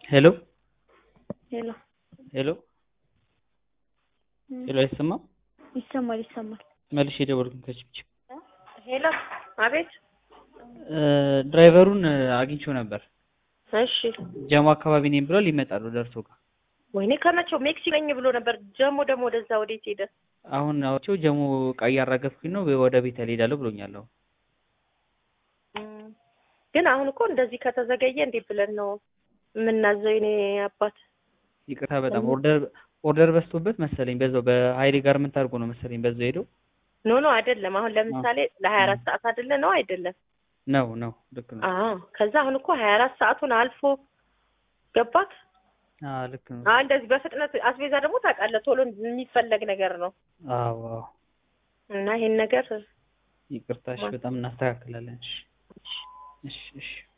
ሄሎ ሄሎ ሄሎ ሄሎ አይሰማም? ይሰማል ይሰማል። መልሼ የደወልኩኝ ከችብችብ ሄሎ አቤት። ድራይቨሩን አግኝቼው ነበር። እሺ ጀሞ አካባቢ ነኝ ብሏል። ይመጣሉ ደርሶ ጋር ወይኔ ከመቼው ሜክሲኮ ነኝ ብሎ ነበር። ጀሞ ደግሞ ወደዛ ወዴት ሄደ? አሁን አውቼው ጀሞ እቃ እያራገፍኩኝ ነው ወደ ቤት እሄዳለሁ ብሎኛል። አሁን እም፣ ግን አሁን እኮ እንደዚህ ከተዘገየ እንዴት ብለን ነው የምናዘው? የኔ አባት ይቅርታ በጣም ኦርደር ኦርደር በዝቶበት መሰለኝ በዛው በሀይሌ ጋር ምን ታርጎ ነው መሰለኝ በዛው ሄደው ኖ ኖ አይደለም። አሁን ለምሳሌ ለሀያ አራት ሰዓት አይደለ ነው አይደለም? ነው ነው ልክ ነው። አዎ ከዛ አሁን እኮ ሀያ አራት ሰዓቱን አልፎ ገባት። አዎ ልክ ነው። አዎ እንደዚህ በፍጥነት አስቤዛ ደግሞ ታውቃለህ ቶሎ የሚፈለግ ነገር ነው አዎ አዎ እና ይሄን ነገር ይቅርታሽ በጣም እናስተካክላለን። እሺ እሺ እሺ